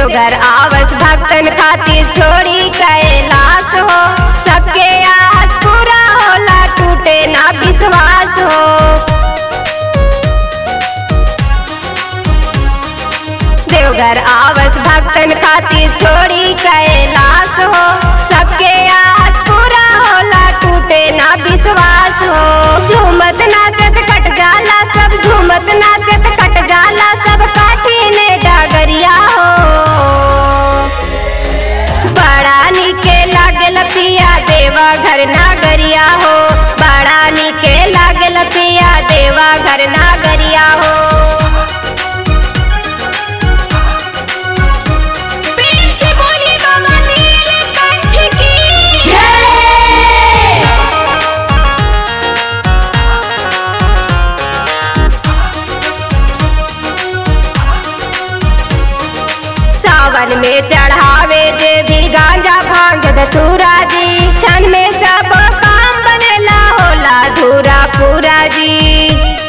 देवघर आवस भक्तन खातिर छोड़ी कैलाश हो सबके आस पूरा होला टूटे ना विश्वास हो देवघर आवस भक्तन खातिर छोड़ी कैलाश हो सबके आस पूरा होला टूटे ना विश्वास हो झूमत नाचत कट जाला सब झूमत नाचत कट जाला सब काठी ने डागरिया हो बड़ा निके लागल पिया देवा घर नागरिया हो बड़ा निके लागल पिया देवा घर नागरिया हो प्रेम से बोलिए बाबा नीलकंठ की सावन में चढ़ावे जे भी गांजा भांग धतूरा जी क्षण में सब काम बनेला होला धूरा पूरा जी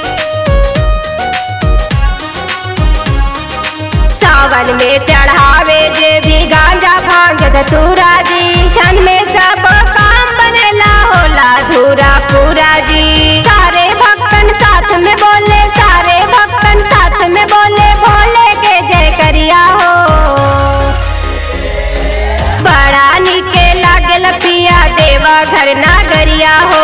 सावन में चढ़ावे जे भी गांजा भांग धतूरा जी क्षण में सब काम बनेला होला धूरा पूरा जी सारे भक्तन साथ में बोले सारे भक्तन साथ में बोले भोले के जय करिया हो बड़ा निके लागल पिया देवा घर नागरिया हो